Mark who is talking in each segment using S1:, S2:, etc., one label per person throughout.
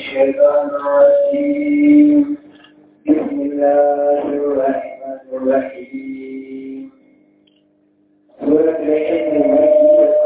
S1: الشيطان الرجيم بسم الله الرحمن الرحيم سورة الحج مكية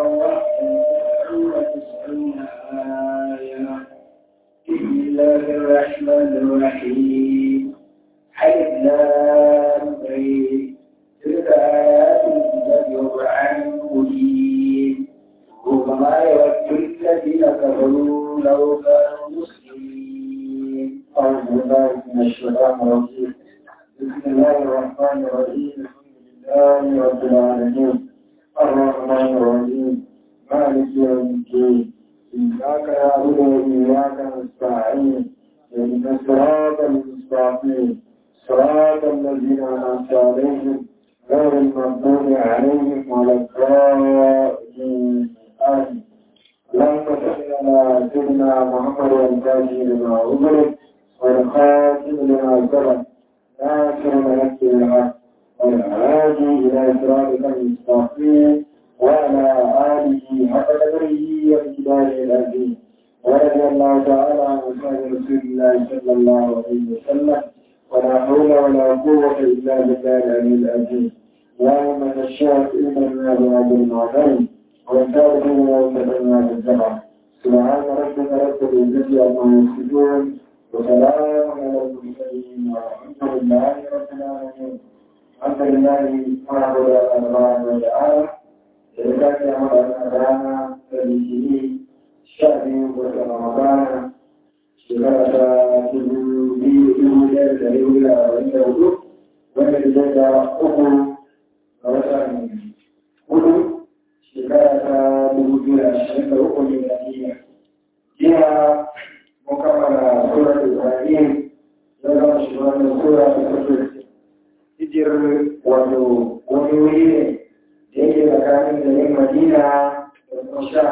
S1: وتسعون آية بسم الله الرحمن الرحيم حيث لا نبعي تلك آيات الكتاب القرآن المبين ربما يود الذين كفروا لو كانوا مسلمين أعوذ بالله من الشيطان الرجيم بسم الله الرحمن الرحيم الحمد لله رب العالمين الرحمن الرحيم مالك يوم الدين إياك نعبد وإياك نستعين اهدنا الصراط المستقيم صراط الذين أنعمت عليهم غير المغضوب عليهم ولا الضالين آمين اللهم صل على سيدنا محمد الفاتح لما أغلق والخاتم لما سبق ناصر ملك الحق والهادي إلى صراطك المستقيم وعلى آله حق قدره وامتداره العظيم ورضي الله تعالى عن أصحاب رسول الله صلى الله عليه وسلم ولا حول ولا قوة إلا بالله العلي العظيم اللهم نشاء إيماننا بهذا المعلم وانتظر وانتظرنا بالجمع سبحان ربك رب العزة عما يصفون وسلام على المرسلين والحمد لله رب العالمين الحمد لله معبد الله وتعالى لذلك أمر أن فلسطين شهر رمضان shekara dubu biyu dubu ɗaya da ɗari hudu da arba'in da hudu wanda ke zai da uku ga watan hudu shekara ta dubu biyu da ashirin da uku ne da jiya jiya mun kammala surar ibrahim ya zama shi wannan sura ta kusur hijir wato wani wuri ne da yake tsakanin garin madina da kuma sha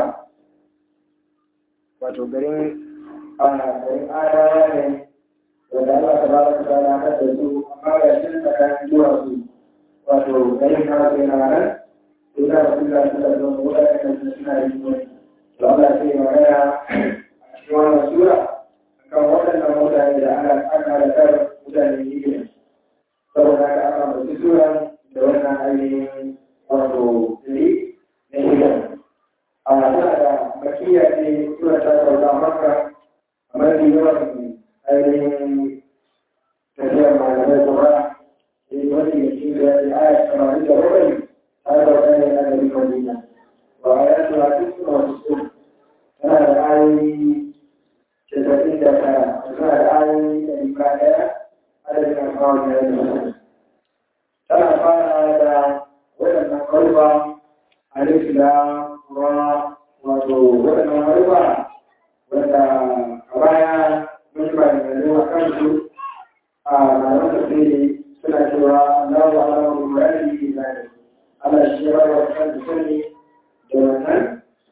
S1: wato garin ana garin adawa ne wanda Allah ta bada ta na da su amma ga shi tsakanin zuwa su wato garin na sai na nan sai da su da su da su wanda kan su suna yi ne to Allah sai ya magana a cikin wannan sura kan waɗannan mutane da ana aka da kar mutane ne saboda haka aka mutu sura da wannan ainihin wato ne na hidan a tana da makiya ce sura ta sauka maka mafi yawan ainihin tafiyar malamai kuma da yi wani da shi da ya aya tamanin da bakwai har da wani a gari madina ba a yi su hafi su masu su tana da ayoyi casa'in da tara tana da ayoyi da rika ɗaya adadin alfawar da ya yi tana fara da waɗannan kalba alif da ra wato waɗannan kalba wanda a baya mun ba da a kansu a ranar tafiri suna cewa Allah wa Allah wa Murari ke zai Allah shi ya ba kan da sani da wannan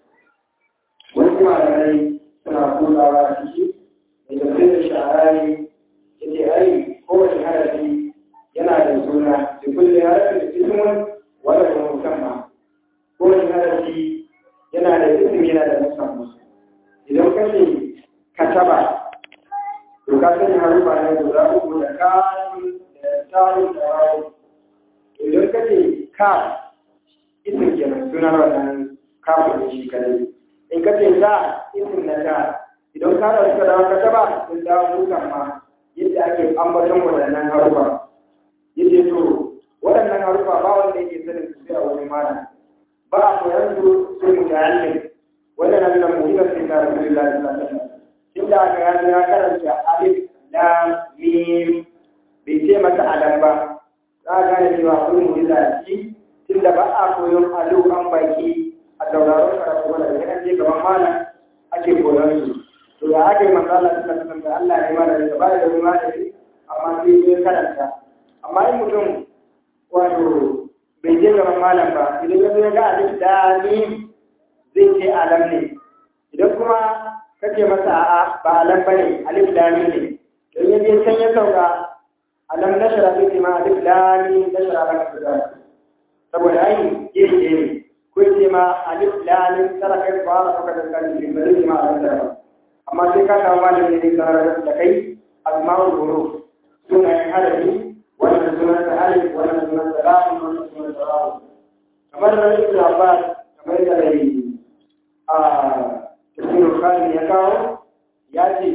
S1: wasu malamai suna kulawa a ciki da tafiyar shahararri ya ce ai kowace harafi yana da suna da kulle harafin ismun wanda kuma musamman kowace harafi yana da ismi yana da musamman idan ka ce kataba to ka sani harufa ne guda uku da kafin da tarin da wawo idan ka ce ka isin kenan sunan wannan kafin da shi kadai in ka ce za isin na ta idan ka da suka dawo kataba sun dawo dukan ma yadda ake ambaton waɗannan harufa yadda to waɗannan harufa ba wanda yake sanin su sai a wani mana ba a koyar su sai mutane wannan nan nan muhimmin sai ta Rasulullahi sallallahu alaihi wasallam inda aka yanzu ya karanta alif lam mim bai ce mata alam ba za a gane cewa akwai mu'jiza a ciki tunda ba a koyon alu an baki a sauraron karatu wanda da kan je gaban malam ake koyon su to da aka yi manzo Allah sallallahu alaihi wasallam Allah ne mana da ba da wani malami amma sai ya karanta amma in mutum wato bai je gaban malam ba idan ya zo ya ga alif lam mim zai ce alam ne idan kuma kace masa a'a ba alam bane alif lam ne don ya je can ya sauka alam nashara fi ma alif lam nashara laka sadaka saboda ai iri ne ko ce ma alif lam tara kai fara saka da kan shi bari ma alam da amma sai ka samu malami ne sanar da kai asma'ul huruf sunayen harafi wannan sunan da alif wannan sunan da lam wannan sunan da ra kamar da ibn abbas kamar da dai a tafsirul khali ya kawo ya ce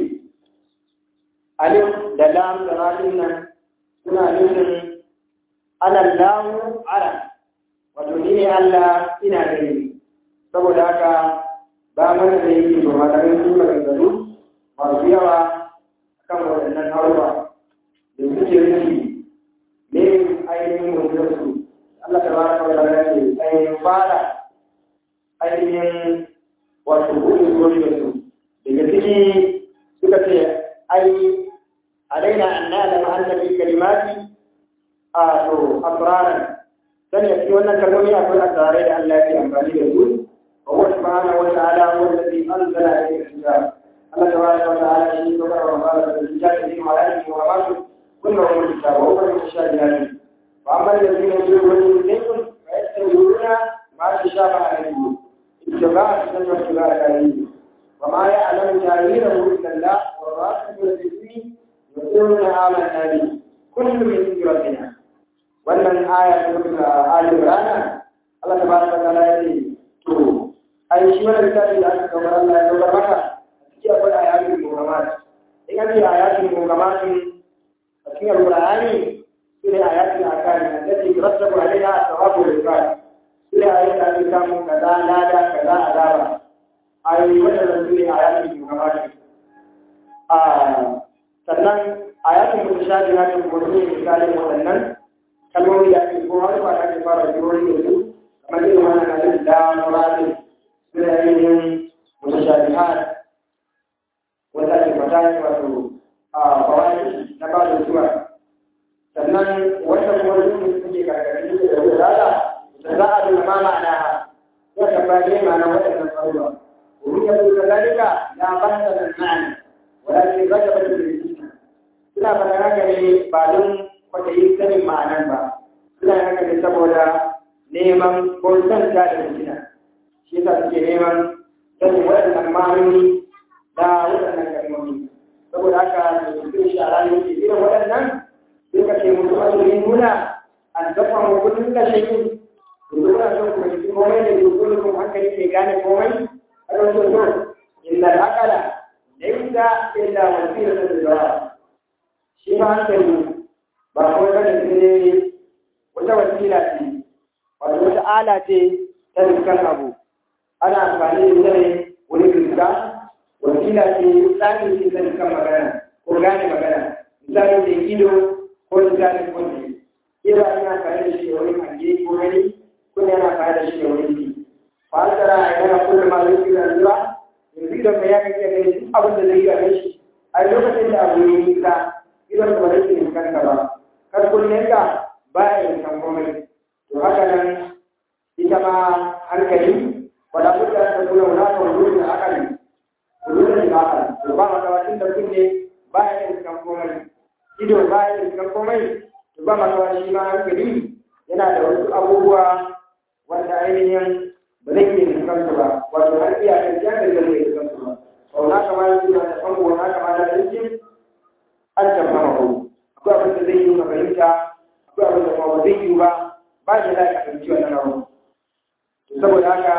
S1: alif da lam da ra nan suna nufin ana lahu ala wato ni ne Allah ina gani saboda haka ba mana da yake to malamin su maganganu masu yawa kan waɗannan haruwa da suke nufi ne ainihin mutunarsu Allah ta bada kawai da ce ainihin fara ainihin wato buɗe zuwa da su daga ciki suka ce ai alaina an na'lama anna fi kalimati a to asraran sani a cikin wannan kalmomi akwai asrarai da Allah ya amfani da su wa huwa subhanahu wa ta'ala huwa alladhi anzala ilayka al-kitab Allah tabaraka wa ta'ala shi ne kuma wa qala al-kitab fi ma'alihi wa ma'alihi كلهم الكتاب وهو المتشابهات واما الذين يجرون منكم فيتبعون ما تشابه عليه اتباع السنه واتباع العلم وما يعلم تاويله الا الله والراسخون في الدين يقولون امنا به كل من عند ربنا wannan aya ta mutu a Ali Imran Allah tabaraka wa ta'ala ya ce to ai shi wannan littafi da aka kawo Allah ya kawo maka cikin akwai ayatul muhammat in an ce ayatul muhammat cikin alƙur'ani su ne ayatul akari allati yurattabu alaiha thawabu al-ibad su ne ayatul da ake samun kaza lada kaza azaba ayoyi waɗannan su ne ayatul muhammad a sannan ayatul mutashabihatun kuma su ne misalin waɗannan kalmomi da ake ko har ba da ake fara jirori da su kamar irin wannan alif da muratin su ne ainihin mutashabihat wanda ake fata wato a bawani na ba da zuwa sannan wanda kuma rukun suke karkashin da da rada da za a duna ma ma'ana ha ya tabbata ne ma'ana waɗannan tsaruwa wurin ya zuwa zalika ya banta da ma'ana walakin zaka bata da rikici suna faɗa haka ne ba don kwaɗayin sanin ma'anan ba suna haka ne saboda neman ko son ta da fitina shi yasa suke neman sanin waɗannan ma'anoni da waɗannan kalmomi saboda haka da cikin shara ne ke irin waɗannan sai ka ce musu azumin nuna an dafa mu kullum da shayin da zuwa son ku ji komai da ke kullum hankali ke gane komai a don so so inda al'akala laysa illa wasila da jawab shi ma hankali ba kawai bane sai wata wasila ce wato wata ala ce ta dukkan abu ana amfani da ita ne wani riga wasila ce tsarin ce ta dukkan magana ko gane magana misali da ido ko misali kwanci kira ina amfani da shi da wani hange ko gani ko yana amfani da shi da wani ji fasara a yana kullum ma zai kira zuwa yanzu idan mai ya kake gani duk abin da zai yi a shi a lokacin da abu ya yi nisa idan ba zai yi kanka ba kar kullum ka ba ya yi kan komai to haka nan ita ma hankali wala budda ta kula wala ta wuri da akali wuri da akali to ba ma kawacin da kunne ba ya yi kan komai ido ba ya yi kan komai to ba ma kawacin ma hankali yana da wasu abubuwa wanda ainihin ba zai iya fuskansu ba wato har iya kan ya da zai iya fuskansu ba sau na kama yin suna da fango na kama da yankin an tafa mako akwai abin da zai yi ka fahimta akwai abin da kuma ba zai yi ba ba shi da ka fahimci wannan abu saboda haka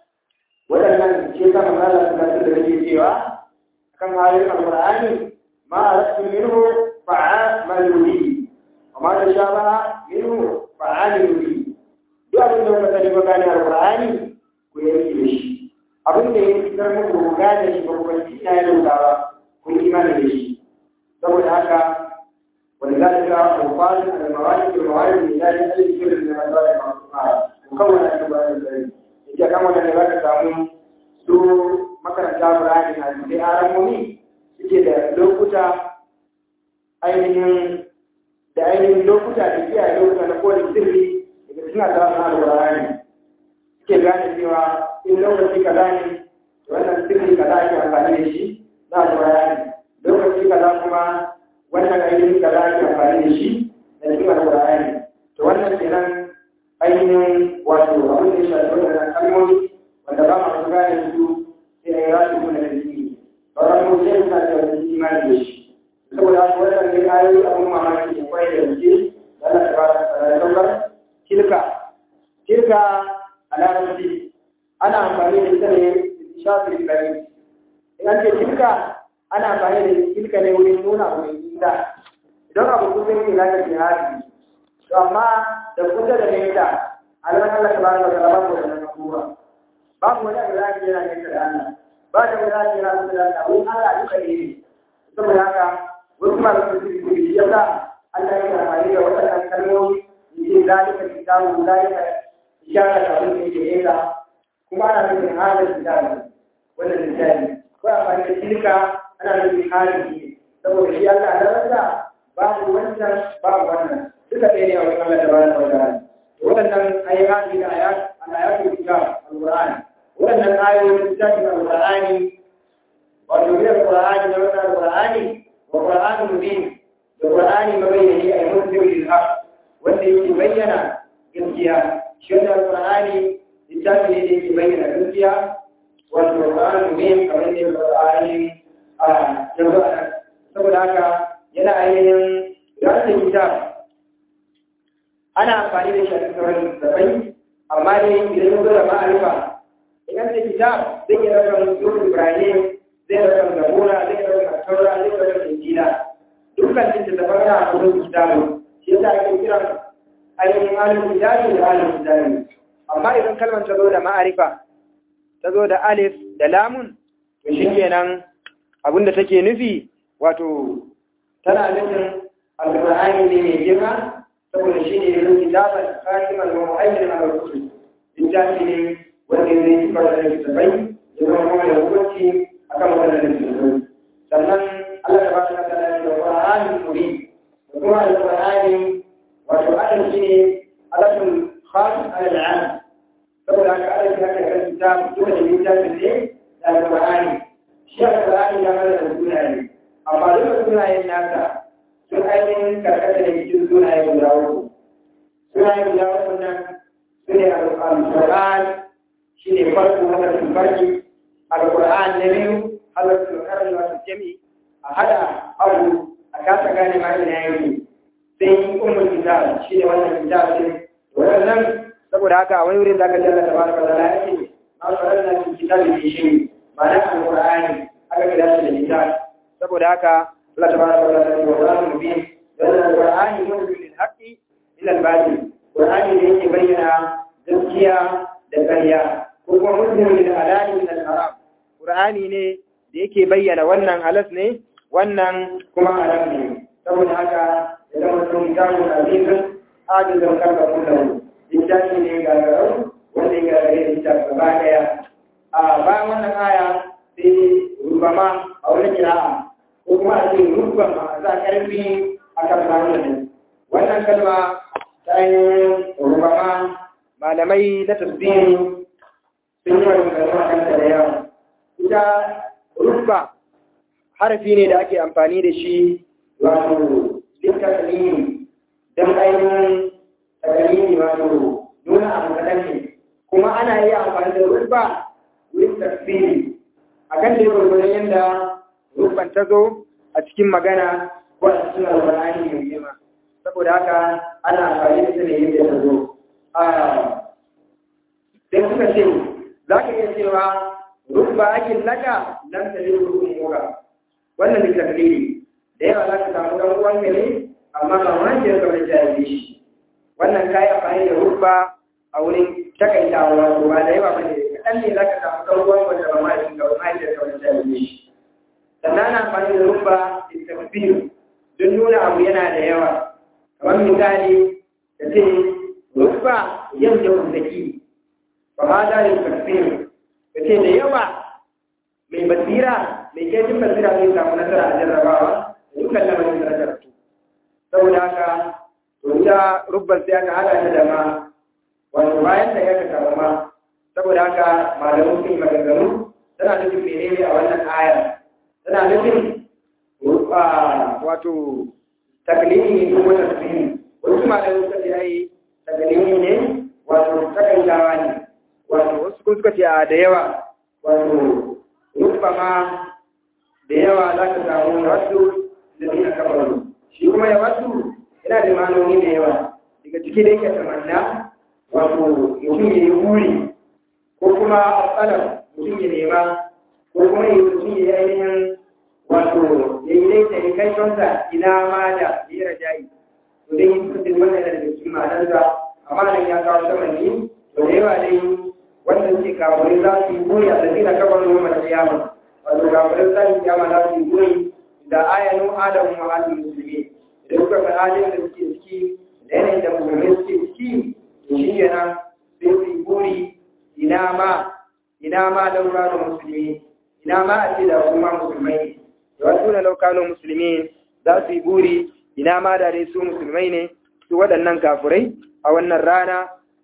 S1: waɗannan ce sa manzala suna da rage cewa kan halin alƙur'ani ma a rasu minhu fa'a maluri amma da sha ba minhu fa'a maluri duk abin da kuka sani ba gane alƙur'ani ku yanke da shi abin da ya fitar muku ku gane shi ba ku kwanci ina ya dauka ba ku yi imani da shi saboda haka wani za ta ga alfalin almawali da mawali da ya yi shirin da masu da masu fara ku kan wani ake bayan da zai ita kan wani da za ka samu su makaranta burani na sai aramomi suke da lokuta ainihin da ainihin lokuta da kiyaye lokuta na kowane sirri daga suna da wasu alburani suke gane cewa in lokaci kaza ne wannan sirri kaza ake amfani da shi na alburani lokaci kaza kuma wannan ainihin kaza ake amfani da shi da cikin alburani to wannan kenan ainihin wato abin da ya shafi wannan kalmomi wanda ba masu gane su sai a yi rasu kuma da jini sauran suna da wani imani da shi saboda haka wannan ne ayoyi abun mamaki ne kwai da gaske Allah ta bada tsararrar tilka tilka a larabci ana amfani da ita ne shafin gari in an ce tilka ana amfani da tilka ne wurin nuna wurin inda idan abu kusa yake za ka ce hadi to amma da kusa da nesa a ran Allah ta bada tsararrar ko da nan kuma babu wani abu da ake yana nesa da Allah ba da wani ake yana kusa da Allah wurin Allah duka ne saboda haka wasu masu sirri ya sa Allah ya amfani da waɗannan kalmomi yake zalika kitabu zalika ishara da abin da yake nesa kuma ana nufin halin kitabu wannan littafi ko amfani da tilka ana nufin halin ne saboda shi Allah na rasa babu wancan babu wannan duka ɗaya ne a wajen Allah da bayan sauran waɗannan ayyuka da ayat al-ayatul kitab al-Qur'an waɗannan ayoyin littafin al-Qur'ani wato biyar Qur'ani da wannan Qur'ani wa Qur'anun mubin da Qur'ani mabayyani a muslim lil haq wanda yake bayyana gaskiya shi wannan Qur'ani littafi ne da yake bayyana gaskiya wato Qur'anun mubin kamar ne Qur'ani a yanzu a saboda haka yana ainihin yadda kitab ana amfani da shi a cikin sauran littattafai amma dai idan ya zo da ma'arifa idan da kitab zai iya ɗaukar yusuf ibrahim zai ɗaukar zabura zai ɗaukar taura zai ɗaukar injila dukkan littattafan na a kudin kitabu shi yasa ake kiran ainihin halin kitabi da halin kitabi amma idan kalmar ta zo da ma'arifa ta zo da alif da lamun to shi kenan abinda take nufi wato tana nufin alƙur'ani ne mai girma saboda shi ne yanzu kitaban katiman wa mu'ayyin al-rusul littafi ne wanda zai yi fara da littafai ya zama kuma da hukunci akan wannan littafai sannan Allah ta baka da da Qur'ani mubin da kuma al-Qur'ani wato adam shi ne alatul khas al-am saboda haka Allah ya ka kan kitab duka da littafin ne da al-Qur'ani shi al-Qur'ani ya mallaka sunaye amma duka sunayen nasa sun ainihin karkata da cikin sunaye guda uku sunaye guda uku nan su ne al-Qur'an shi ne farko hadarin farki al-Qur'an na biyu hadarin karin wasu jami'i a hada abu a kasa gane ma ina yake sai ummul kitab shi ne wannan kitab ne wannan saboda haka a wani wurin da aka jalla tabaraka wa ta'ala yake ma farana fi kitabi bi shi ma'ana al-Qur'ani aka kira shi da kitab saboda haka Allah tabaraka wa ta'ala ya wa mubin dan al-Qur'ani yudil lil haqqi ila al-batil Qur'ani ne yake bayyana gaskiya da ƙarya ko kuma muslimin da halali min al-haram Qur'ani ne da yake bayyana wannan halas ne wannan kuma haram ne saboda haka ya zama sun kawo azizun ajizan karka kullum littafi ne gagarau wanda ya gagare littafi gaba daya a bayan wannan aya sai rubama a wani kira'a ko kuma a ce rubama a sa karfi a kan samun wannan kalma ta ainihin rubama malamai na tasbiri sun yi wani kalma kanta da yawa ita rubba harafi ne da ake amfani da shi wato littakalini don ainihin takalini wato nuna abu kaɗan ne kuma ana iya amfani da rubba wurin tafsiri a kan da gwargwadon yadda rubban ta zo a cikin magana ko a cikin albarani mai girma saboda haka ana amfani da ita ne yadda ta zo sai suka ce za ka iya cewa rubba ake laka nan ta yi rubun muka wannan da taklidi da yawa za ka samu ɗan uwan ne amma ba wani ke kawai jahili shi wannan kayi amfani da rubba a wurin takaitawa wato ba da yawa bane kaɗan ne za ka samu ɗan uwan wanda ba ma shi kawai ma ke kawai jahili shi sannan ana amfani da rubba da takbir don nuna abu yana da yawa kamar misali da ce rubba yau da kundaki ba ma da yin takbir da ce da yawa mai basira mai kejin basira zai samu nasara a jarrabawa da dukkan lamarin da jarabtu saboda haka to ita rubban sai aka hada ta da ma wato bayan da ya ka samu ma saboda haka malamu sun yi maganganu tana nufin menene a wannan aya tana nufin wato taklimi ne ko tasiri wasu malamu suka ce ai taklimi ne wato takaitawa ne wato wasu kuma suka ce a da yawa wato rubba ma da yawa za ka samu wasu da zina kafaru shi kuma ya wasu yana da manoni da yawa daga ciki da yake tamanna wato mutum ya yi buri ko kuma a tsalar mutum ya nema ko kuma ya mutum ya yi ainihin wato ya yi laita ya kai tonsa ina ma da ya yi rajayi to dai yin kudin wannan da daga cikin ma'anarsa amma nan ya kawo tamanni to da yawa dai wanda suke kawo za su yi buri a tsakiyar kafaru wa kiyama wato kafirin zan kiyama za su yi goyi da ayanu adamu wa halin musulmi da kuka ga halin da suke ciki da yanayin da musulmi suke ciki to shi kenan sai su yi goyi ina ma ina ma laura da musulmi ina ma a ce da kuma musulmai ne da wasu na laukano musulmi za su yi buri ina ma da dai su musulmai ne su waɗannan kafirai a wannan rana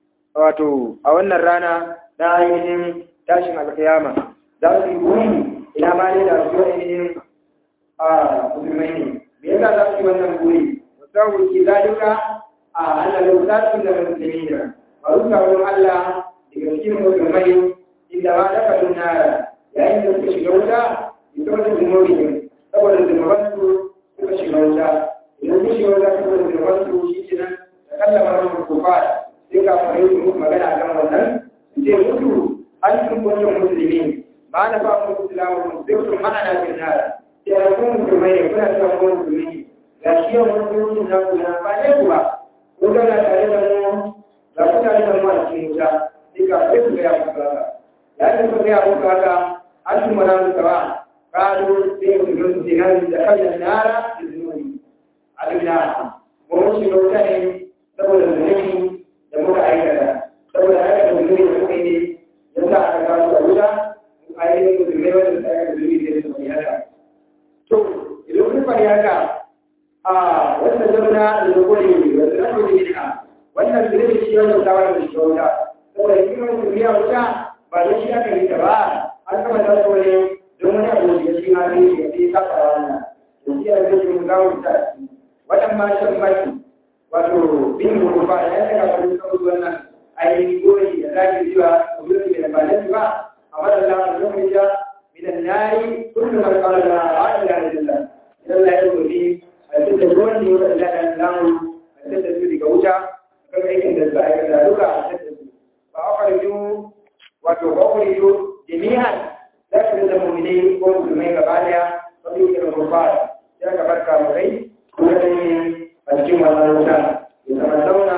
S1: wato a wannan rana na ainihin tashin alkiyama za su yi buri ina ma ne da su ainihin a musulmai ne me yasa za su yi wannan buri musamman ki zalika a annabin zasu da musulmi da masu sabon Allah daga cikin musulmai inda ma daga nara yayin da suka shiga wuta ita wata zunubi ne saboda zunubansu suka shiga wuta idan sun shiga wuta saboda zunubansu shi ke nan da kallama ranar kufa sai ka fara yi magana kan wannan sai mutu an sun kwancin musulmi ba na ba mu islamu sai su mana na bin nara sai a kuma musulmai ne kuna cewa kuma musulmi ga shi yau musulmi na ku na ba ne ku ba ko ga na tare da mu ga ku tare da mu a cikin wuta sai ka sai ku ga ya ku haka ya ce ku ga ya ku haka an su mana mu tawa kalu sai ku ga su dinan da kallon nara da zunubi alina mu mun shiga wuta ne saboda zunubi da muka aikata saboda aikata zunubi da muka yi ne yasa aka kawo da wuta ainihin musulmai wanda ta yi zuri da su mai haka. To, idan kun fari haka, a wannan zauna da zagore ne, wanda na kodi ne wannan zuri da shi wannan tawar da shi wata. Saboda shi mai musulmi a wuta ba da shi aka yi ta ba, an kama ta so ne don wani abu da shi ma zai shi sai kafa wannan. Da shi a zai mun gawo ta ciki. Wannan ma shan baki, wato bin rufa ya saka farin kawai wannan ainihin goyi da zaki zuwa wurin da ba na ba أمر الله أن يخرج من النار كل من قال لا إله إلا الله إلى الله يقول فيه التدبرون يقول الله أن له التدبر كوجا كما يمكن الزائر لا لك التدبر فأخرجوا وتخرجوا جميعا لكن المؤمنين والمسلمين كبالها وفي الكفار ذلك بركة مغي ولديهم الجمعة والوزان يتمنون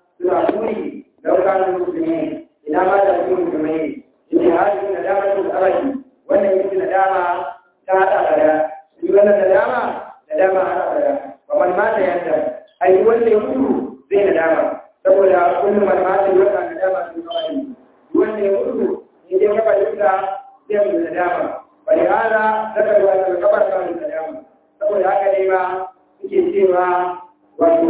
S1: سنة لو كانوا مسلمين إلى ما تكون مسلمين yake hajji na dama da arabi wannan yake na dama ta hada da shi wannan na dama da dama hada da kamar mata yanda ai wanda ya mutu zai na dama saboda kullum man mata wanda na dama sun kawai wanda ya mutu ne dai kafa duka zai mu na dama bari hada zakar wannan kabar kan na dama saboda haka ne ma suke cewa wato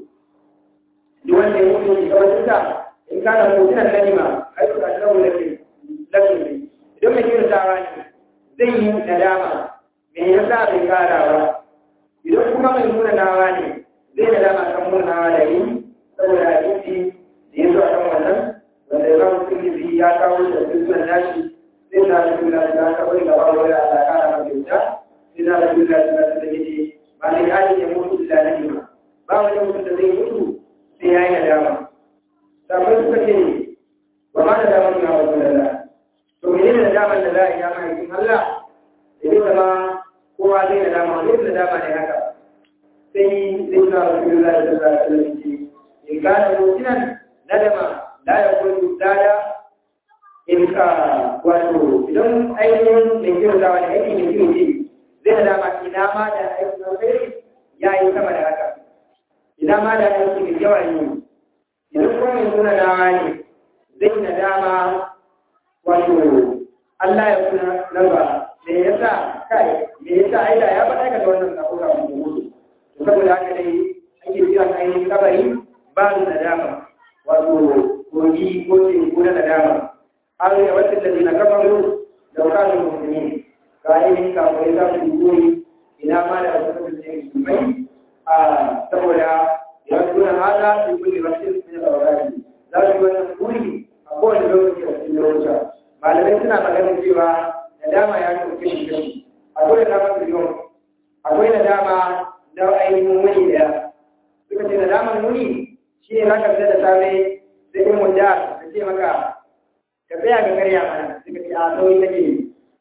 S1: duk wanda ya mutu ne kawai duka in kana mutunan kalima ai ka tsawo da kai lafi idan mai kyautawa ne zai yi nadama me yasa bai kara ba idan kuma mai munanawa ne zai nadama kan munanawa da yi saboda hadisi da ya zo a kan wannan wanda ya zama sun ya kawo da sirrin nashi sai na da kula da ka bari gaba wani Allah kara ma kyauta sai na da kula da da yake ba ne ya ne mutu da nan ba ba wani mutum da zai mutu sai ya yi nadama sabai suka ce ba ma da damar na wasu lalla to mene da damar da za a yi dama yakin Allah da yi zama kowa zai da dama wani da dama ne haka sai zai na wasu lalla da za a tsalanci in gane mutunan nadama la ya kullu dada in ka wato idan ainihin mai kyau da wani aiki mai kyau ce zai da dama ina ma da aiki na kai ya yi sama da haka ina ma da aiki mai yawa yi idan kuma mai nuna dawa ne zai na dama wato Allah ya kuna lamba me yasa kai me yasa ai da ya faɗa ka wannan sako ga mu mutu to saboda haka dai ake kira ainihin kabari ba da nadama wato kogi ko ce ko na nadama har ya wata da na kafaru da wakilin musulmi ga ainihin kafin za su yi ina ma da wasu kasance musulmai a saboda ya tuna hada su kulle wasu ne da wakilin za su yi wannan kuri a kowane lokaci a cikin lokuta malamai suna maganin cewa da dama ya kan kashi kashi a dole na mafi
S2: akwai nadama na ainihin wuni da suka ce nadaman wuni shi ne zaka fita da safe sai in wanda ka ce maka ka tsaya ga karya mana suka ce a sauyi nake yi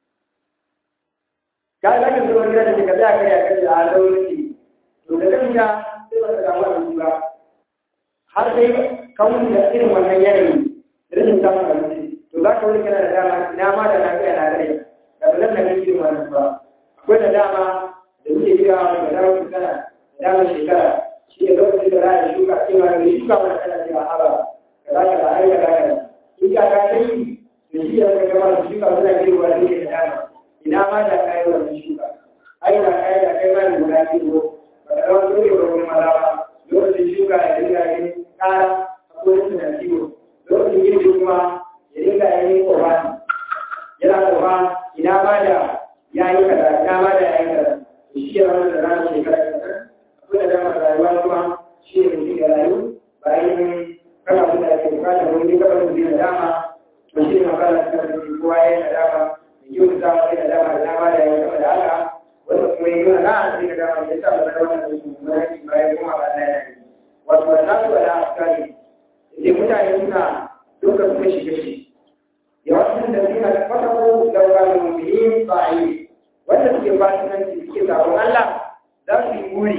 S2: ka za ka zuwa gida da ka tsaya karya ka ce a sauyi nake yi to da kan ya sai ba ka samu abinci ba har sai ka wuce da irin wannan yanayi rashin samun abinci to za ka wuri kana da dama ina ma da na kai na rai da ba zan da irin wannan ba akwai da dama da muke yi gawa da dama shekara da dama shekara shi ne lokacin da za a shuka cewa da shuka mana kana cewa haba ka za ka da aika da ka in ka ka kai da shi da ka gama da shuka suna girwa da ke da dama ina ma da kai wannan shuka ai da kai da kai ma da guda biyu ba ka zama dole ba wani maza ba lokacin shuka da dinga yin kara akwai suna ciwo lokacin girbi kuma ya dinga yin kowa yana kowa ina ma da ya yi kaza ina ma da ya yi kaza shi ya wani da ranar shekara kaza akwai da dama rayuwa kuma shi ne mutum ya rayu bayan kana da ake bukata wani gaba da zai dama to shi ne magana ta da kowa ya yi dama yi wani zama ya dama da dama da ya kama da haka wanda kuma yi wani ra'a sai ka dama ya sa ba da wannan aiki kuma ya bayan kuma ba na yana wato wannan su ala askari sai mutane suna dukkan kuma shige shi yawancin da suna da fasako da wani mummuni ba a yi wanda suke fasikanci suke sabon Allah za su yi buri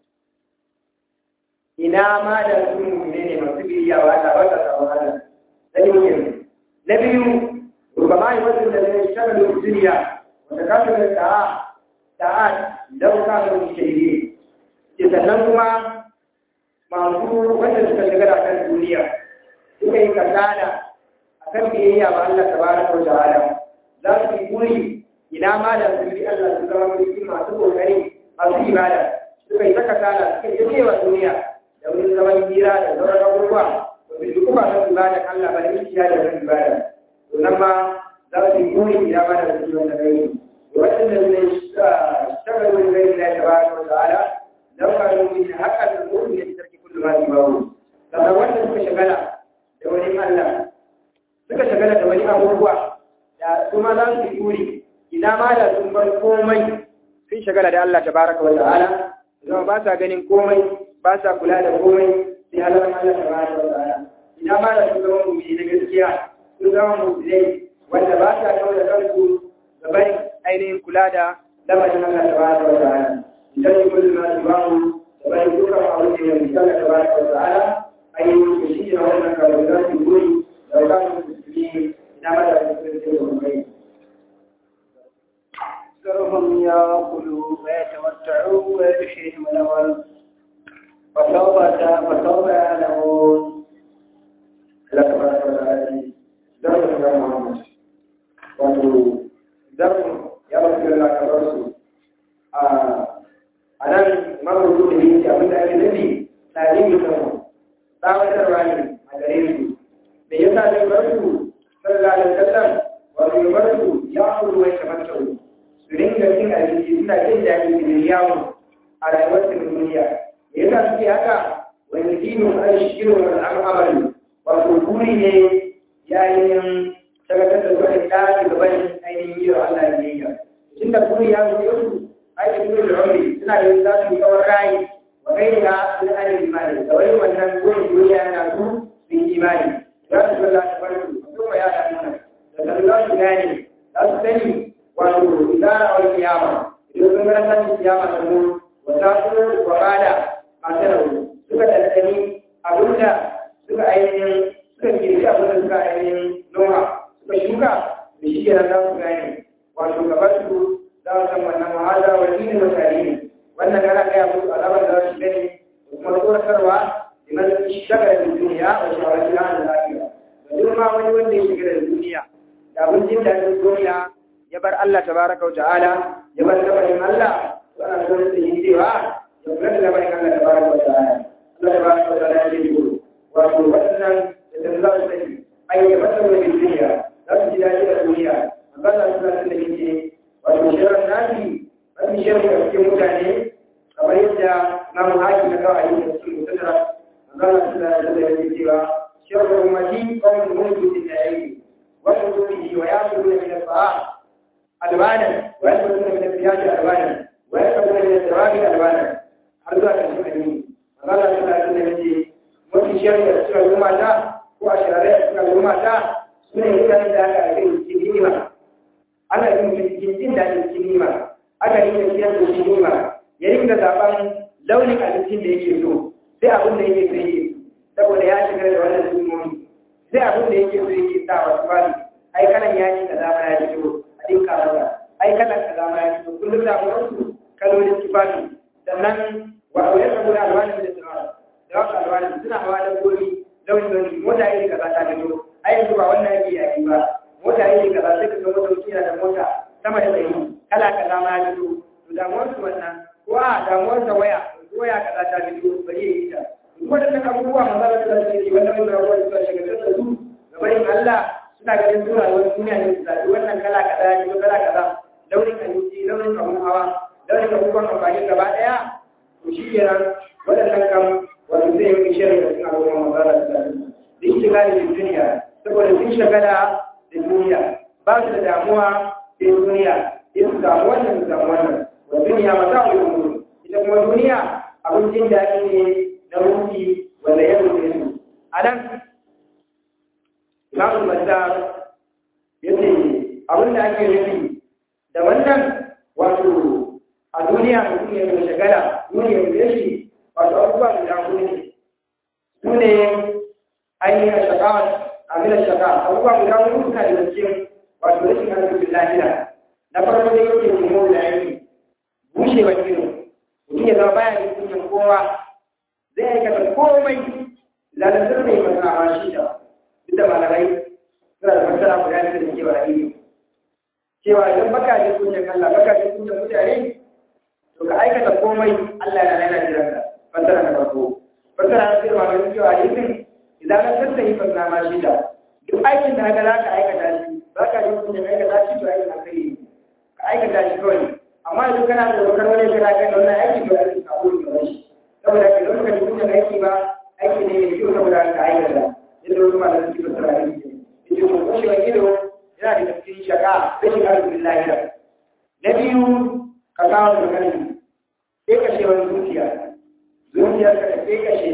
S2: ina ma da su mummune ne masu biyayya ba ta ba ta sabon Allah na biyu na biyu rubama yi wasu da zai shagalu duniya wanda ka su da ta'a ta'a dauka da wuce ne ke sannan kuma masu wanda suka shiga da kan duniya suka yi kasada a kan biyayya ba Allah tabaraka wa ta'ala za su yi buri ina ma da su bi Allah su zama mulki masu kokari masu ibada suka yi ta kasada suka yi cewa duniya da wani zaman hira da sauran abubuwa ba su duk ba su ibada Allah ba da ishiya da wani ibada to nan ma za su yi buri ina ma da su wanda kai waɗanda ne shagar wani gai da tabaraka wa ta'ala lau kanu min haqqan al-mu'min fi tarki kulli ma yubahu sannan wanda suka shagala da wani Allah suka shagala da wani abubuwa da kuma za su yi buri ina ma da sun bar komai sun shagala da Allah tabaraka wa ta'ala zama ba sa ganin komai ba sa kula da komai sai Allah Allah tabaraka wa ta'ala ina ma da sun zama mu'mini na gaskiya sun zama mu'minai wanda ba sa kawo da kansu ga bari ainihin kula da lamarin Allah tabaraka wa ta'ala idan yi kullu ma tubahu da bari dukkan abin da ya misala tabaraka wa ta'ala ainihin shi ne wannan kawai za su guri da wakanin musulmi ina ma da sun zama mu'minai
S3: أكثرهم يأكلوا ويتمتعوا ويغشيهم الأول فسوف فسوف يعلمون
S1: Allah tabaraka wa ta'ala dan da Muhammad wato dan ya ba su Allah ka bar su a anan mamu da yake abin da ake nufi tarihi kan tsawatarwa ne a gare su me yasa zai bar su sallallahu alaihi wasallam wato ya bar su ya kuru wai kamar tawo su ringa cin abinci suna jin daɗi da yawo a rayuwar su duniya me yasa suke haka wani dinin an shirin wani al'amari wato buri ne yayin shagatar da zuwa da gaban ainihin yi wa Allah biyayya tun da buri ya zo yau ake duk da rauni suna da za su yi kawar rayi wa kai da sun ana imani da wani wannan burin duniya yana su su yi imani za su zalla ta farko kuma ya da nuna da zan za su gane za su sani wato idara wal kiyama idan sun ga san kiyama ta mu wa ta su wa bada masu rauni suka tattali abinda suka ainihin suka girgi abin da suka ainihin noma suka shuka da shi kenan za su gane wato gaban su za su san wannan wahala wa dini wa tarihi wannan ana gaya musu alamar da za su gani da kuma tsoratarwa da man shagara da duniya wa shawarci na da lafiya da duk ma wani wanda ya shiga da duniya da abin jin daɗin duniya ya bar Allah tabaraka wa ta'ala ya bar lamarin Allah to ana son su yi cewa ya kula da lamarin Allah tabaraka wa ta'ala Allah tabaraka wa ta'ala ya ce wato waɗannan da za su sani ai ya masa wani duniya za su ji daɗi a duniya magana suna tun da yake wato shirin nasi wani shirin da cikin mutane kamar yadda namu haki na kawai da su mutuna magana suna da da yake cewa shirin umarni kawai mulki da ya yi wani zuci wa ya fi da min sa'a albanan wa ya fi da min siyasi albanan wa ya fi da min
S2: har zuwa ƙarshen addini Allah ta ta da yake mafi shari'a suka zo mata ko a shari'a suka zo mata suna yin da aka kai cikin nima ana yin cikin jin daɗin cikin nima aka yi da ciyar da shi nima ya rinka zaɓen launin abincin da yake so sai abin da yake so yake saboda ya shiga da wannan sumomi sai abin da yake so yake sa wa tufali ai kalan ya yi kaza ma ya fito a dinka masa ai kalan kaza ma ya fito kullum da mu wasu kalolin tufafi sannan wa aure da guda alwani da suna da wasu alwani suna hawa da gori launin launin mota iri kaza ta fito ai yanzu ba wannan yake yaki ba mota iri kaza sai ka ga mota mutum yana da mota sama da ɗari kala kaza ma ya fito to damuwar su wannan ko a damuwar da waya waya kaza ta fito bari ya yi ta waɗannan abubuwa maza da su ke wannan mai rawar da shiga da su gabanin Allah suna ganin suna wani duniya ne su zaɓi wannan kala kaza ya fito kala kaza launin abinci launin abun hawa launin abubuwan amfani gaba ɗaya to shi kenan waɗannan kam wato zai yi shirin da suna abubuwan maza da su da shiga da duniya saboda sun shagala da duniya ba su da damuwa da duniya sai su samu wannan su samu wannan wa duniya mata wa yi ita kuma duniya abin jin daɗi ne na ruhi wanda ya rufe su a nan imamu mazar ya ce abin da ake nufi da wannan wato a duniya mutum ya mai shagala duniya ya shi wato abubuwa guda hudu ne su ne ainihin shakawa a milar shaka abubuwa guda hudu suna da cikin wato rashin arzikin lahira na farko da yake nemo da ainihi bushewa ido mutum ya zama baya da kunyan kowa zai aikata komai lalatar mai masana shi da duk da malamai suna da masana guda da suke wa ilimi cewa idan baka ji kunyan Allah baka ji kunyan mutane to ka aikata komai Allah na nana jiran ka fasara na farko fasara na cewa mai cewa yin idan ka tattahi fasana ma shi da duk aikin da haka za ka aikata shi baka ji kunyan aikata shi to aikin alkhairi ka aikata shi kawai amma idan kana da dokar wani kana kai da wannan aiki to aiki ka koyi da shi saboda ke zama kan mutum aiki ba aiki ne mai kyau saboda ka aikata yadda wasu malamai suke fasara aiki ne yace ko kushewa ido yana da cikin shaka rashin arzikin lahira na biyu ka kawo da kani sai kashe wani zuciya zuciyar ka sai kashe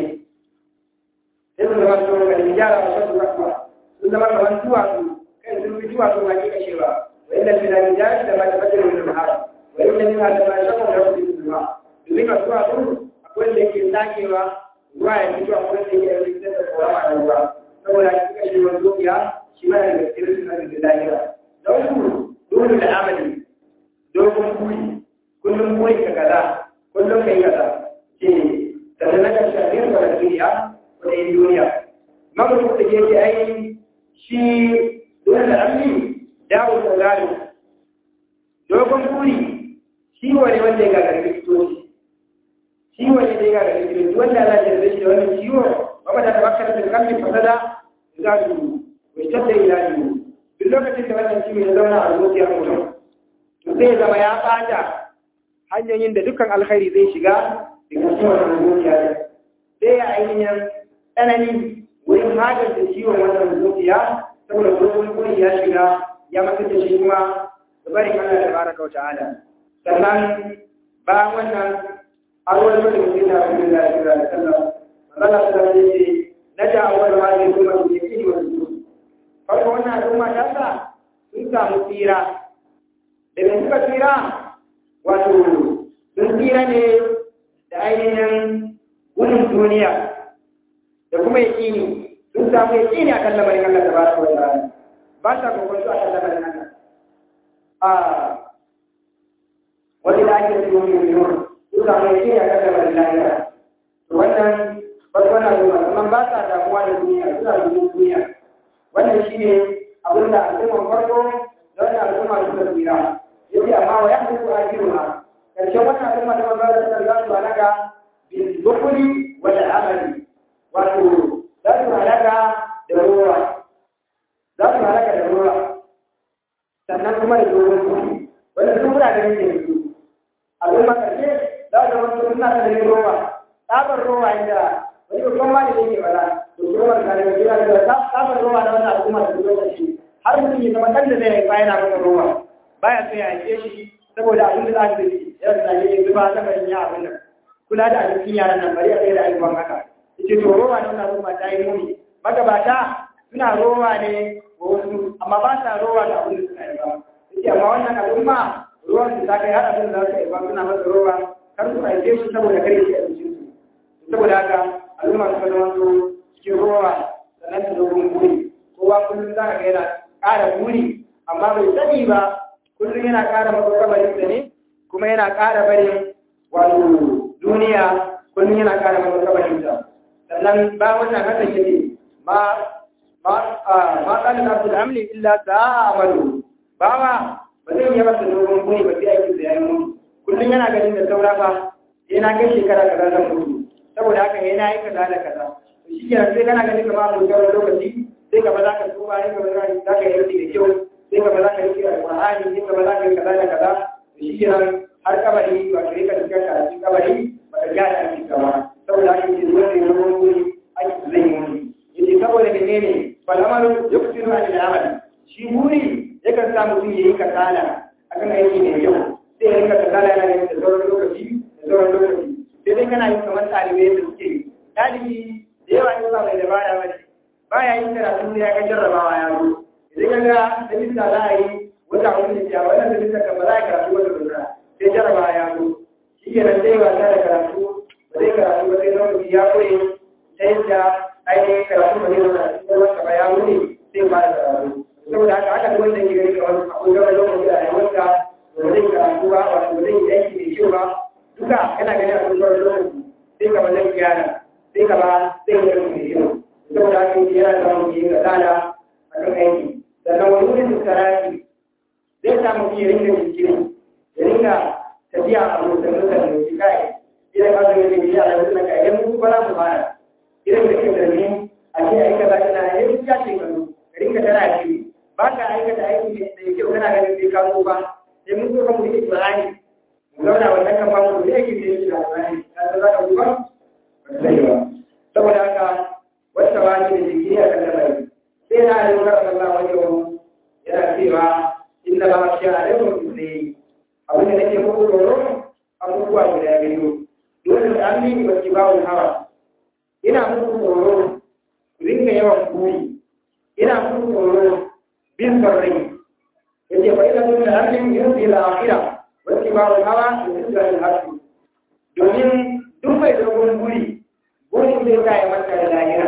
S2: sai su zama su ga hijara wa shan rahma sun zama kamar duwatsu kai sun fi duwatsu ma ke kashewa wa inda fi da hijara da ma ta fajar wani mahara wa inda ni ma da ma shakon da wasu zuwa domin ka duwatsu akwai da yake sakewa ruwa ya fito akwai da yake rikitar da korama da ruwa saboda shi kashe wani zuciya shi ma daga cikin rashin arzikin lahira da uku dole da amali dogon buri kullum buri ka kaza kullum kai kaza ce sannan na karshe a yin wani duniya ko da yin duniya mamutu da ke ce ai shi dole da amali dawo da gado dogon buri shi wani wanda ya gagari likitoci shi wani da ya gagari likitoci wanda ana jirgin shi da wannan ciwo ba da tabakkar da kamfin fasada za su واشتد إلى duk lokacin da wannan ciwo ya zauna a zuciyar mutum to sai ya zama ya ɓata hanyoyin da dukkan alkhairi zai shiga daga cikin wannan zuciya sai ya ainihin tsanani wurin magance ciwon wannan zuciya saboda dogon kuri ya shiga ya masa da shi kuma da barin Allah da baraka wa ta'ala sannan bayan wannan arwar da mutum da abin da ya da sallah Allah ta ce na da awwal ma zai kuma da yake wa farko wannan al'umma ta sa sun samu tsira daga suka tsira wato sun tsira ne da ainihin gudun duniya da kuma yaƙini sun samu yaƙini a kan lamarin Allah ta ba su wata ba sa kokonto a kan lamarin Allah a wani da ake cikin miliyon sun samu yaƙini a kan lamarin Allah to wannan farko na zuwa amma ba sa damuwa da duniya suna gudun duniya wannan shi ne abin da al'ummar farko da wannan al'umma suka tsira yace amma wa yahdu ajruha karshen wannan al'umma da manzo da za su halaka bil bukhli wal amali wato za su halaka da ruwa za su halaka da ruwa sannan kuma da dogon kudi wannan duk muna ganin ne su al'umma karshe za su zama suna da ruwa tsabar ruwa inda wani babban malami ne bala to kuma da kare gida da ta saba ruwa da wannan al'umma da lokaci har mutum ya zama dan da zai haifa yana maka ruwa baya so ya haife shi saboda abin da za ka yi yana da ne zuba ta kan ya abin nan kula da abincin yaran nan bari a tsaye da ayyukan haka yace to rowa ne wannan al'umma ta yi muni magabata suna rowa ne wa wasu amma ba sa rowa da abin da suna yi ba yace amma wannan al'umma ruwan su ta kai har abin da za su yi ba suna masa rowa kar su aike su saboda kare shi abincin su saboda haka al'umma suka zama su cikin rowa sannan su dogon buri kowa kullum za ka ga yana ƙara buri amma bai sani ba kullum yana ƙara masa kabarin da ne kuma yana ƙara barin wato duniya kullum yana ƙara masa kabarin da sannan ba wannan haka yake ma ma ma kana da su amli illa sa'a amalu bawa ba zai yi masa dogon buri ba sai aikin da ya yi kullum yana ganin da saura fa yana kai shekara kaza zan mutu saboda haka yana yi kaza da kaza shi ke sai kana ganin kamar mun ga lokaci sai ka ba za ka tuba ne ka ba za ka yi da kyau sai ka ba za ka yi alƙur'ani sai ka ba za ka yi kaza da kaza shi ke nan har kabari ba ka yi ka shiga ka cikin kabari ba ka gyara aiki ka ba saboda haka yake zuwa da yawan wuri aiki zai yi wuri yace saboda menene falamalu yuksiru an al-amal shi buri yakan sa mutum ya yi kasala akan aiki mai kyau sai ya rinka kasala yana yin da sauran lokaci da sauran lokaci sai dai kana yin kamar ɗalibai da suke ɗalibi da yawa yin sa mai dabara ba ne ba ya yin karatu ya ga jarrabawa ya zo idan ya ga da bisa za a yi wata wani da ya wannan da bisa kan ba za a karatu wata lura sai jarrabawa ya zo shi ke nan sai wasa da karatu ba zai karatu ba sai lokaci ya koye ta yadda ainihin karatu ba zai zo da cikin wata ba ya wuni sai ba da karatu saboda haka haka wanda ke gani kamar akwai gaba lokaci a rayuwarsa ba zai karatu ba wato ba zai yi aiki mai kyau ba duka yana gani a cikin wani lokaci sai ka ba zai gyara sai ka ba zai yi aiki mai kyau saboda haka yake yana da wani yi kasala a kan aiki sannan wani wurin da sarari zai sa mutum ya rinka jinkiri ya rinka tafiya a mutum mutane da shi kai idan ka zo yake biya a yanzu na kai idan mutum ba za su fara idan da ke zargi a ce a yi kaza kana a yi ya ce kanu ka rinka tana shi ba ka aikata aiki da kyau kana ganin sai ka zo ba sai mun zo kan mu yi ibrahim mu zauna wannan kan ba mu da yake da shi da ibrahim ka za ka zuba ba sai ba saboda haka wata wani da jiki a kan lamari sai na yi wurin Allah wajen yana cewa inda ba shi a laifin ne abin da nake muku tsoro abubuwa guda biyu dole da an yi ba ki bawo hawa ina muku tsoro ku rinka yawan buri ina muku tsoro bin sarrai yace fa ina tun da an yi yin ila akhira wa ki bawo hawa da tsira hasu domin duk mai dogon buri burin zai sa ya manta da lahira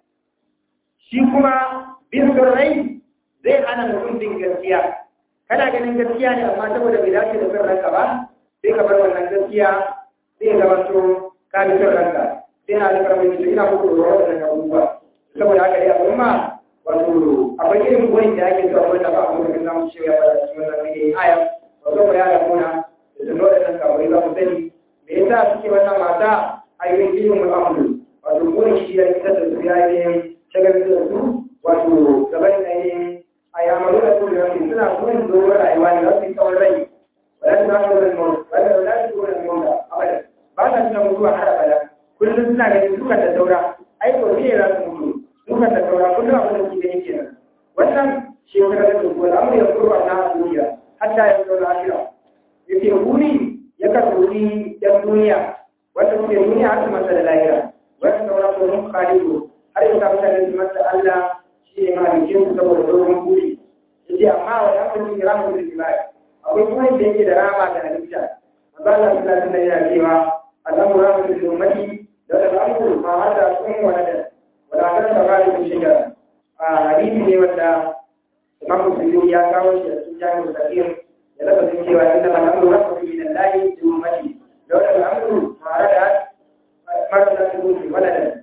S2: shi kuma bin rai zai hana mutum bin gaskiya kana ganin gaskiya ne amma saboda bai dace da son ranka ba sai ka bar wannan gaskiya sai ya zama to ka bi son ranka sai na da karfin shi ina muku da wannan abubuwa saboda haka dai al'umma wato akwai irin burin da ake zuwa wanda ba a kuma kan zamu cewa ya fara cikin wannan ne aya wato ba ya da muna da sun dole nan kawai za mu sani me yasa suke wannan mata ayyukan ilimin mu'amalu wato burin shi ya fitar da su ya yi shagalin da su wato gaban ainihin a yamaru da su da suna burin dogon rayuwa ne za su yi tsawon rai wadda su zama da mawar wadda za su zuwa da mawar abada ba sa suna mutuwa har abada kullum suna ganin dukan da saura ai ko ne za su mutu dukan da saura kullum abin da su gani kenan wannan shi ya kada da su al'amuri ya kurwa na duniya hatta ya zo da akira yake buri ya karɓi yan duniya wanda suke duniya har su masa da lahira wanda saura ko mun khalidu har yau ka mutane su masa Allah shi ne malikin su saboda dogon buri yace amma wa ya kuma kira mu da jima'i akwai kuma da yake da rama da halitta manzo Allah sallallahu alaihi wasallam yana cewa Allahu rahmatu lil ummati da al'amru ma hada kun wa nada wa la kan tabari kun shiga a hadisi ne wanda Imam Muslim ya kawo shi a cikin jami'ul kabir ya lafazin cewa inna al'amru rahmatu min Allah lil ummati da al'amru ma hada marasa kun wa nada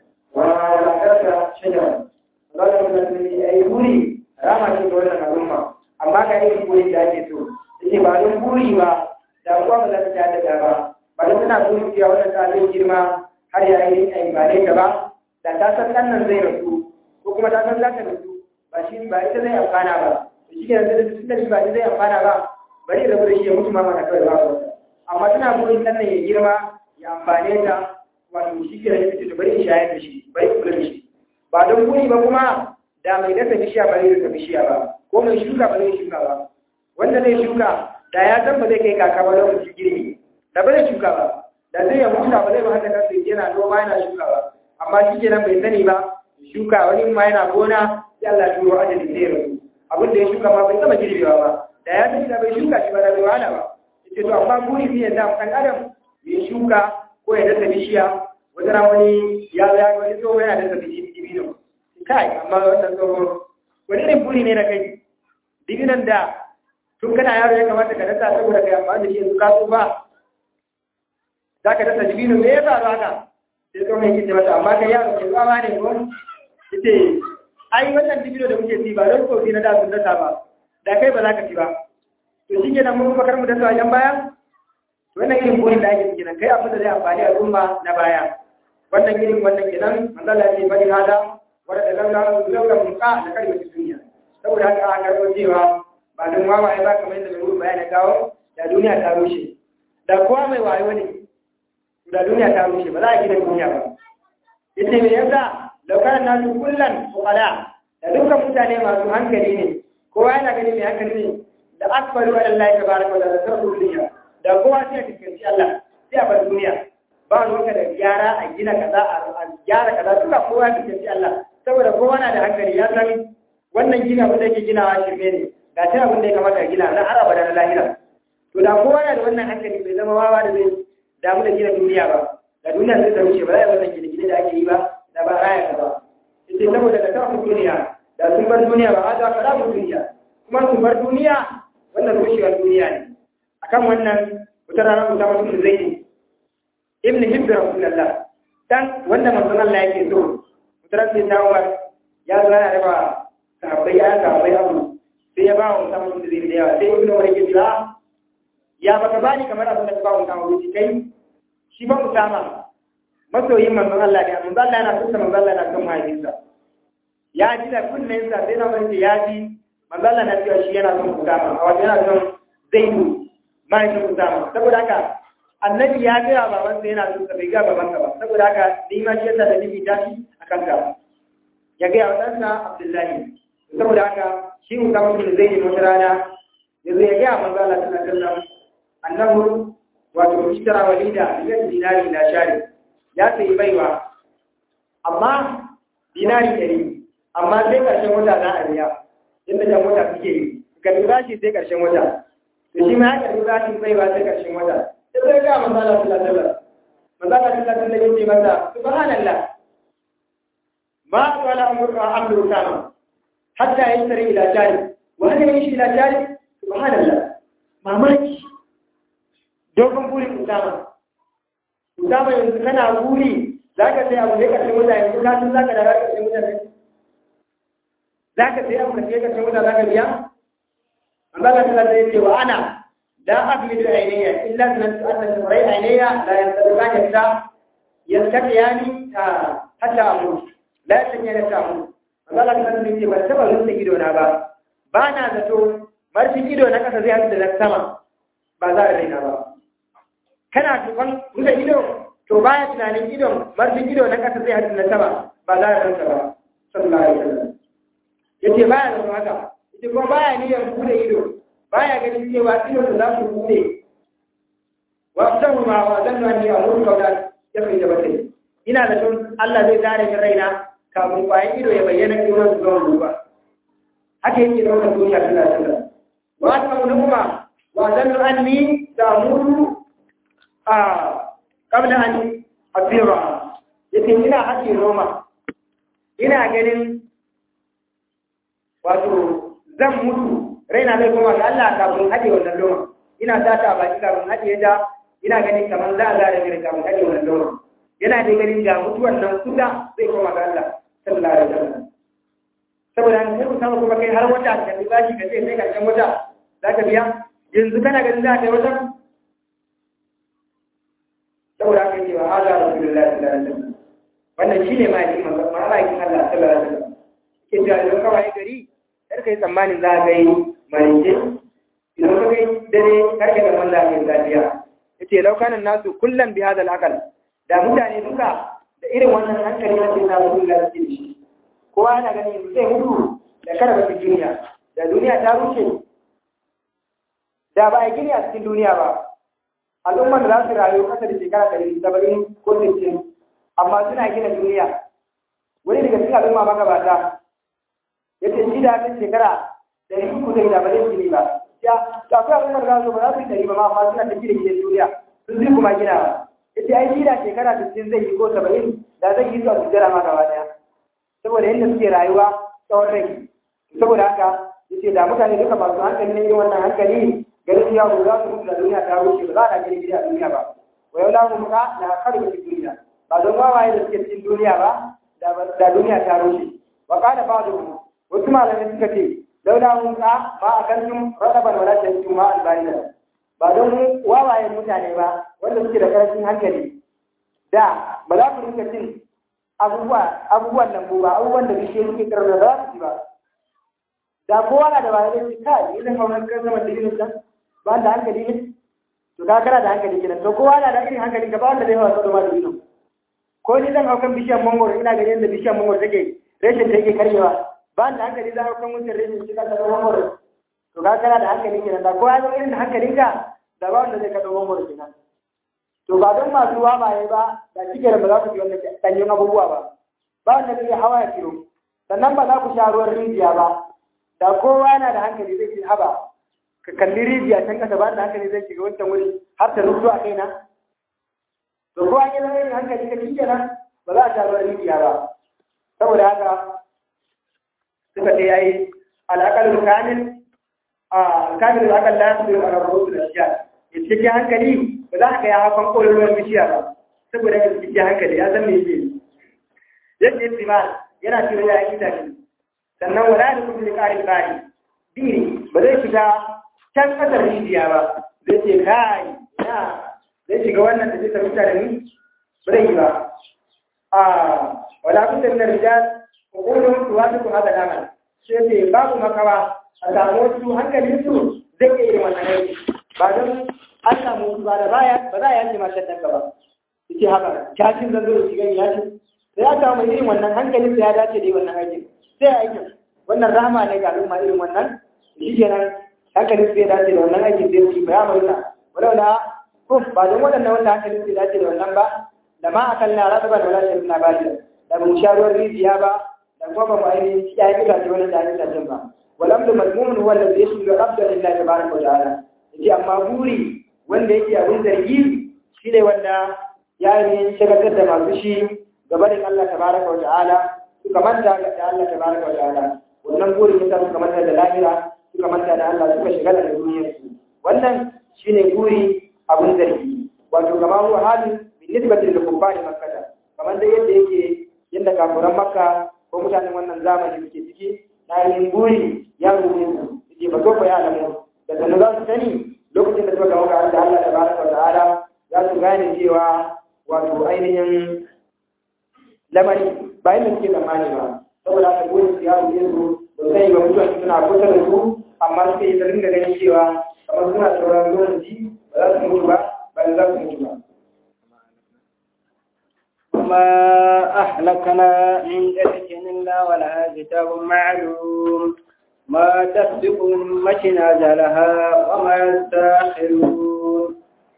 S2: wa karta shajara za ka kuma tuni a yi buri rama ce ga wannan al'umma amma ka yi buri da ake so yake ba don buri ba da kuwa ba za ta ta daga ba ba don tana buri cewa wannan ta zai girma har ya yi a ba ta ba da ta san ɗan nan zai rasu ko kuma ta san za ta rasu ba shi ba ita zai amfana ba da shi ke da tun da shi ba ita zai amfana ba bari da bari shi ya mutu ma mana kawai ba amma tana burin ɗan nan ya girma ya amfane ta wato shi ke da ya fito bari in shayar da shi bari kula da shi ba don buri ba kuma da mai dasa bishiya ba zai dasa bishiya ba ko mai shuka ba zai shuka ba wanda zai shuka da ya san ba zai kai kaka ba lokacin girbi da ba zai shuka ba da zai ya huta ba zai ba haka kansa yana noma yana shuka ba amma shi kenan bai sani ba shuka wani ma yana gona sai Allah ya turo ajali zai rasu abin da ya shuka ma bai gama girbewa ba da ya sani da bai shuka shi ba da bai wahala ba yace to amma buri shi yanda kan adam ya shuka ko ya dasa bishiya wata ran wani ya ya wani tsoho yana dasa bishiya dibino kai amma wannan tsoho wani irin buri ne na kai dibinan da tun kana yaro ya kamata ka dasa saboda kai amfani da shi yanzu ka tsufa za ka dasa dibino me ya faru haka sai tsohon yake ce mata amma kai yaro ke tsawa ne ko yace ai wannan dibino da muke ci ba don kofi na da sun dasa ba da kai ba za ka ci ba to shi kenan mun bakar mu dasa wajen baya wannan irin burin da ake ciki nan kai abin da zai amfani al'umma na baya wannan irin wannan kenan manzala ce bari hada wanda da laula laula mun ka da kai wata duniya saboda haka aka karɓo cewa ba don wawaye ba kamar yadda mai bayani kawo da duniya ta rushe da kowa mai wayo ne da duniya ta rushe ba za a gina duniya ba yace me yasa laukar nasu kullan fuqala da dukkan mutane masu hankali ne kowa yana gani mai hankali ne da akbaru ala Allah tabaraka wa ta'ala sarfu duniya da kowa sai ya fuskanci Allah sai a bar duniya ba ruwanka da gyara a gina kaza a gyara kaza duka kowa ya fuskanci Allah saboda kowa na da hankali ya san wannan gina abin da yake ginawa shirme ne ga ta abin da ya kamata gina na araba da na lahira to da kowa na da wannan hankali bai zama wawa da zai damu da gina duniya ba da duniya zai ta wuce ba za a yi wannan gine-gine da ake yi ba da ba raya ka ba ita saboda da ta duniya da sun bar duniya ba a za ka rabu duniya kuma sun bar duniya wannan rushewar duniya ne akan wannan wata rana ku samu mutum zai ne ibn hibbi rasulullah dan wanda manzon Allah yake so wata rana sai ta Umar ya zo yana raba sahabbai ya sahabbai abu sai ya ba wa mutum mutum zai da yawa sai ibn Umar yake cewa ya baka bani kamar abin da ka ba mutum mutum kai shi ba Usama masoyin manzon Allah ne manzon Allah yana kusa manzon Allah yana son mahaifinsa ya ji da kunnensa sai na wani ya ji manzon Allah na cewa shi yana son Usama a wajen yana son Zaidu mahaifin Usama saboda haka annabi ya gaya babansa yana son sa bai ga babansa ba saboda haka ni ma shi yasa da nibi ta shi a kanka ya gaya wa ɗansa Abdullahi saboda haka shi Usama bin Zaid wata rana ya zo ya gaya manzon Allah sallallahu alaihi wasallam annahu wato ishtara walida biyan dinari na shari ya sayi baiwa amma dinari ɗari amma sai ƙarshen wata za a biya inda jan wata suke yi ka lura shi sai ƙarshen wata to shi ma ya karɓi bashin baiwa sai ƙarshen wata sai sai ga manzala sallallahu alaihi manzala sallallahu alaihi yace masa subhanallah ma wala amru amru sama hatta yasri ila jari wa hal yashi ila jari subhanallah mamaki dogon burin Usama. Usama yanzu kana buri za ka sai abu ne ƙarshen wuta yanzu ka san za ka da ƙarshen wuta ne? Za ka sai abu ka sai ƙarshen wuta za ka biya? Amma ka tana sai ce wa ana la abli da ainiya illa sanan su annan shurai ainiya la yanzu ka yadda yaskata yani ta hatta amu la yasanya da samu. Amma ka tana sai ce ban taɓa rusa ido na ba. Ba na zato marfin ido na ƙasa zai haɗu da na sama ba za a raina ba. kana tukon rufe ido to baya tunanin idon marfin ido na ƙasa zai haɗu na sama ba za a ranta ba sallallahu alaihi wasallam yace baya da haka yace kuma baya niyyar bude ido baya ganin cewa ido da za su bude wa sahu ma wa zannu anni amuru qawlan yafi da batai ina da tun Allah zai zare min raina kafin bayan ido ya bayyana ido su zama duba haka yake da wannan duniya sallallahu alaihi wasallam wa asma'u kuma wa zannu anni ta'muru a kabla an asira yace ina haƙi noma ina ganin wato zan mutu raina zai koma ga Allah kafin haɗe wannan noma ina sata a baki kafin haɗe ta ina ganin kamar za a zara mini kafin haɗe wannan noma yana da ganin ga mutuwan nan kusa zai koma ga Allah sallallahu alaihi wasallam saboda an sai ku samu kuma kai har wata ka bi bashi ka ce sai karshen wata za ka biya yanzu kana ganin za ka yi wata saboda haka yake wa hada rasulullahi sallallahu alaihi wasallam wannan shine ma'aikin manzo ma'aikin Allah sallallahu alaihi wasallam ke cewa idan kawai gari kar kai tsammanin za ka yi marinje idan ka kai dare kar ka ga wanda ke zafiya yace law kana nasu kullan bi hadal aqal da mutane duka da irin wannan hankali da ke samu duniya da shi kowa yana ganin zai mutu da kada ba duniya da duniya ta rushe da ba a gini a cikin duniya ba al'ummar da za su rayu kasa da shekara ɗari saba'in ko sittin amma suna gina duniya wani daga cikin al'umma magabata ya ce shi da kan shekara ɗari uku da ba zai gini ba ya to akwai al'ummar da za su ba za su yi ɗari ba ma amma suna ta gina gidan duniya sun zai kuma gina ba ya ce ai shi da shekara sittin zai yi ko saba'in da zai yi su a sujjara ma gaba ɗaya saboda yadda suke rayuwa tsawon rai saboda haka ya ce da mutane duka masu hankali ne yin wannan hankali ganin ya ba za su mutu da duniya ta wuce ba za a gani gida a duniya ba wa yau la muka na karbi duniya ba don wawaye da suke cikin duniya ba da duniya ta rushe wa kana ba da wasu malamai suka ce laula muka ma a kantum radaban wala tantum ma albayna ba don wawaye mutane ba wanda suke da karancin hankali da ba za ku rinka cin abubuwa abubuwan nan ba abubuwan da bishiyoyi suke karnar da za su ci ba da kowa na da bayanai su kai idan kawai kan zama da irin nan ba da hankali ne to ka kana da hankali kenan to kowa na da irin hankali ka ba wanda zai hawa sadoma da ido ko ni zan haukan bishiyar mangoro ina ganin yadda bishiyar mangoro take reshen ta yake karyewa ba da hankali zan haukan wancan reshen shi ka kaɗo mangoro to ka kana da hankali kenan da kowa zama irin hankalinka da ba wanda zai kaɗo mangoro kenan to ba don masu wawaye ba da shi kenan ba za ku ji wannan ɗanyen abubuwa ba ba wanda zai hawa ya kiro sannan ba za ku sha ruwan rijiya ba da kowa yana da hankali zai ce haba ka kalli rijiya can kasa ba da hankali zai shiga wancan wuri har ta rufu a kaina to kowa ya zama yin hankali ka shi kenan ba za a sha ruwan rijiya ba saboda haka suka ce yayi al'aqalul kamil a kamil da aka lafi a rabu da shiya ya cikin hankali ba za ka ya hafan ƙololuwan bishiya ba saboda ya cikin hankali ya san me yake yadda ya tsima yana cewa ya yi itace sannan wala da kuma da ƙarin ƙari biri ba zai shiga can ƙasar rijiya ba zai ce kai na zai shiga wannan da zai tafi da ni ba zai yi ba a wala kun da min rijal hukumun tuwatu hada amal sai ce babu makawa a samu wasu hankalin su zai iya yin wannan aiki ba don an samu wasu ba da baya ba za a yanke ma shaddan ba yace haka jashin zan zo da shiga yashin sai aka samu irin wannan hankalin sai ya dace da yi wannan aikin sai aikin wannan rahama ne ga al'umma irin wannan shi kenan hankalin sai dace da wannan aikin sai su ya murna walau na ko ba don waɗannan wanda hankalin sai dace da wannan ba da ma akan na rasa ba da wala shirin na ba da mu sha ruwan rijiya ba da kuma ba mu ainihin ya yi itace wani da ya itace ba walam da mazmumun huwa da zai shiga abda lillahi tabaraka wa ta'ala yace amma buri wanda yake abin zargi shine wanda ya yi shagaltar da masu shi gabanin Allah tabaraka wa ta'ala suka manta da Allah tabaraka wa ta'ala wannan burin yasa suka manta da lahira suka manta da Allah suka shigala da duniyar su wannan shine buri abun zargi wato kama huwa halin bin nisbati lil kuffari makkah kamar da yadda yake yadda kafuran makka ko mutanen wannan zamani suke ciki na yin buri ya rubuce su suke ba ko ya alamu da sanin za su sani lokacin da suka gamu ga Allah tabaraka wa ta'ala za su gane cewa wato ainihin lamari ba yadda suke tsammani ba saboda haka gurin su ya rufe su ba sai ba mutuwa suna kusa da su amma suke yi ringa ganin cewa kamar suna sauran lokaci ba za su mutu ba ba za su mutu ba.
S3: وما أهلكنا من قرية إلا ولها كتاب معلوم ما تسبق من أمة أجلها وما يستأخرون.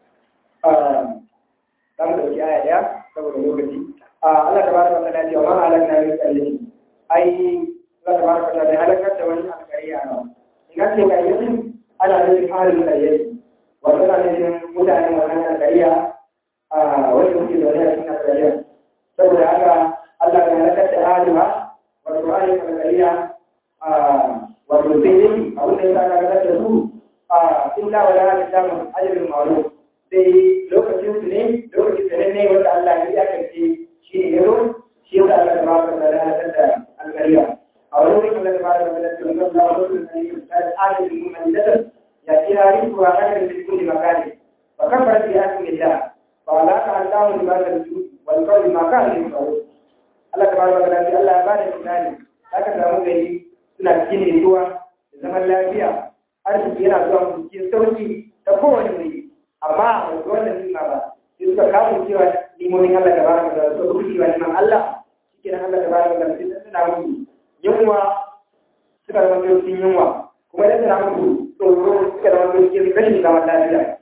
S2: Za mu ɗauki aya ɗaya saboda lokaci. Allah ta bada wata dace wa ma halakna min qaryati ai Allah ta bada wata da halakar da wani alƙarya ba in ka ce qaryati ana nufin halin qaryati wato ana nufin mutanen wannan alƙarya a wanda suke zaune a cikin alƙarya saboda haka Allah ya halakar da halima wato halin alƙarya a wato sai dai abin da ya sa ka halakar da su a illa wala halin samun ajalin ma'ruf sai lokacin su ne lokacin su ne wanda Allah ya iyakance shi ne yaro shi yasa Allah ta bada da halatar da alƙariya a wani wurin Allah ta bada da halatar da Allah wasu da ne da alƙalin mun da ya ci hari ko a kan da kulli makani fa kan bar bi hakin Allah fa la ka Allah bi bada da wal qawli ma kan ne fa Allah ta bada da Allah ya bada misali haka da mu gani suna cikin ruwa da zaman lafiya arziki yana zuwa cikin sauki ta kowane wuri amma ba wannan nima ba sai suka kawo cewa limomin Allah da baraka da suka rufe wa liman Allah shike nan Allah da baraka da sai suna mutu yunwa suka zama cikin yunwa kuma da suna mutu tsoro suka zama cikin rashin zaman lafiya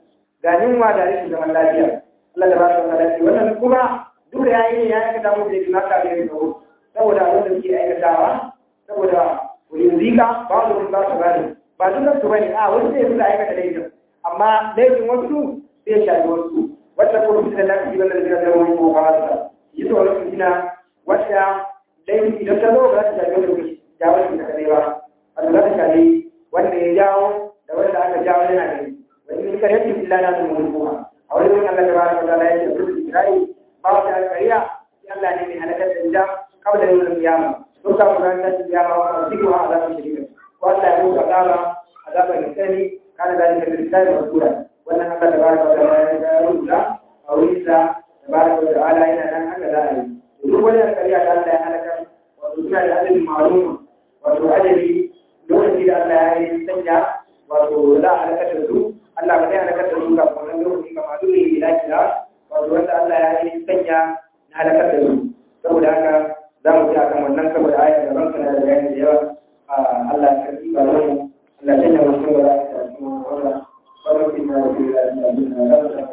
S2: ga yunwa da rashin zaman lafiya Allah da ba su zaman lafiya wannan kuma duk da yayi ne ya aikata musu da bima ka da yau saboda abin da suke aikatawa saboda wurin zika ba su ba su gani ba dukkan su bane a wasu ne suka aikata laifin amma laifin wasu zai shafi wasu wata kuma su da lafi wanda zai zama wani ko ba su yi tsoron su gina wata laifin idan ta zo ba za ta shafi wani jawo shi ta kadai ba a za ta shafi wanda ya jawo da wanda aka jawo yana gani wani ne kare cikin illa na da mun kuma a wani wani Allah da ba ta da ya ce duk Isra'i ba ta kariya sai Allah ne mai halakar da ita kawai da yin kiyama sun samu ran ta kiyama wa cikin wa azabin shirika ko Allah ya muka azaba azaban misali kana da yin misali wa sura wannan Allah da ba ta da ya rubuta a wurin da tabaraka wa ta'ala yana nan haka za a yi duk wani kariya da Allah ya halakar wato suna da adadin ma'lum wato adadi lokaci da Allah ya yi sanya wato za a halakar da su Allah ba zai halakar da su ga wannan lokaci ga masu ne ila kila wato wanda Allah ya yi sanya na halakar da su saboda haka za mu ji akan wannan saboda ayat da ranka na da bayani da yawa Allah ya karbi ba mu Allah ya sanya mu cikin wala ta cikin wala wannan kin da ke da da da da da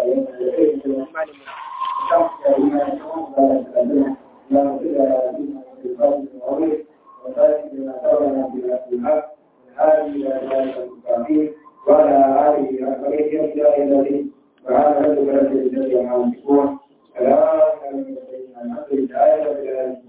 S2: وعلى آله وصحبه أجمعين وعلى رب العزة عما يصفون سلام على المرسلين الحمد لله رب العالمين